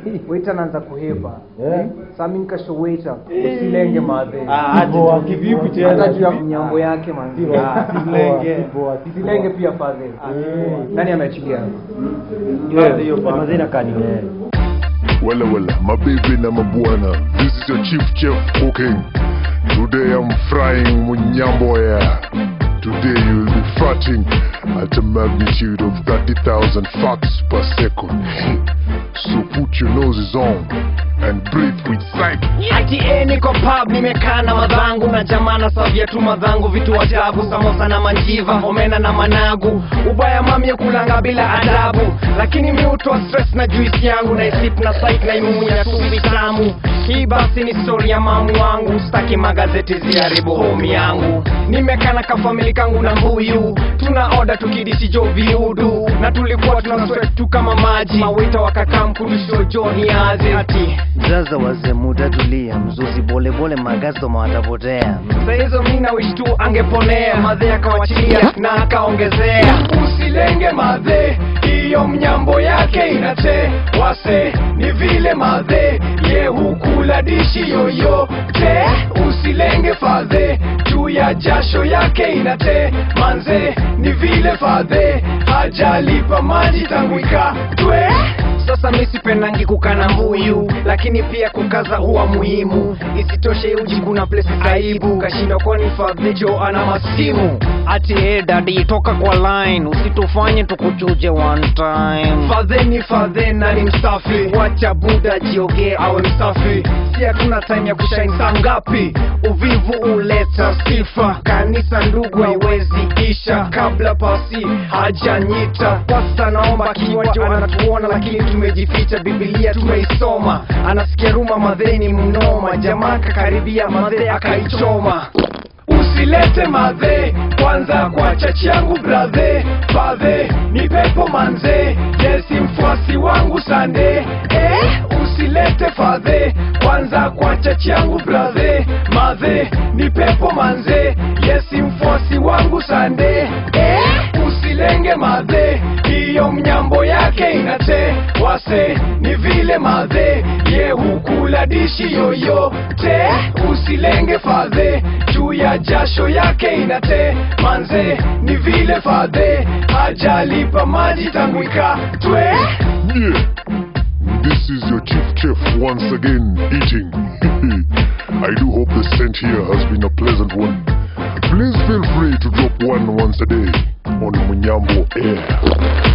waiter anaanza kuhepa Eh. saa mi nikasho waiter usilenge madhe Ah, aje tu, kivipi tena? hata juu ya mnyambo yake manzi Ah, silenge. usilenge pia fadhe nani ameachilia Yote hiyo pa- mazina kani wewe Wella wella, mabibi na mabwana, this is your chief chef cooking. Today I'm frying munyambo yeah. Today you'll be farting at a magnitude of 30,000 farts per second. So put your noses on and breathe with sight. ati eh, niko pub nimekaa na madhangu na jamana savia tu madhangu vitu ajabu samosa na manjiva omena na managu ubaya mamye kulanga bila adabu lakini mi utoa stress na juisi yangu na isip na site na imumunya tu vitamu hii basi ni story ya mamu wangu staki magazeti ziharibu homi yangu nimekaa na kafamili kangu na mbuyu tuna oda tukidisi jo viudu na tulikuwa tuna sweat tu kama maji mawita wakakaa mkurusho joni azi ati Zaza wazee muda tulia, mzuzi bole bole magazo mawatapotea. sahizo mi na wish tu angeponea madhe akawachilia na akaongezea usilenge madhe hiyo mnyambo yake inate wase ni vile madhe ye hukula dishi yoyote usilenge fadhe juu ya jasho yake inate manze ni vile fadhe hajalipa maji tangu ikatwe sasa mi sipendangi kukana mbuyu lakini pia kukaza huwa muhimu isitoshe uji kuna place aibu kashindwa kwani fadhijo ana masimu ati hey, dadi toka kwa line usitufanye tukuchuje one time fadhe ni fadhe na ni msafi wacha buda jiogee awe msafi si hatuna time ya kushaini saa ngapi uvivu uleta sifa kanisa ndugu haiwezi isha kabla pasi hajanyita pasta naomba kinywaji anatuona lakini tumejificha bibilia tumeisoma anasikia ruma madheni mnoma jamaa kakaribia madhe akaichoma usilete madhe kwanza kwa chachi yangu bradhe fadhe ni pepo manze yesi mfuasi wangu sande eh, usilete fadhe kwanza kwa chachi yangu bradhe madhe ni pepo manze yesi mfuasi wangu sande eh, usilenge madhe hiyo mnyambo yake inate wase ni vile madhe ye hukula dishi yoyote usilenge fadhe juu ya jasho yake inate manze ni vile fadhe hajalipa maji tangu ikatwe Yeah. This is your chief chef once again eating. I do hope the scent here has been a pleasant one. Please feel free to drop one once a day on Munyambo Air.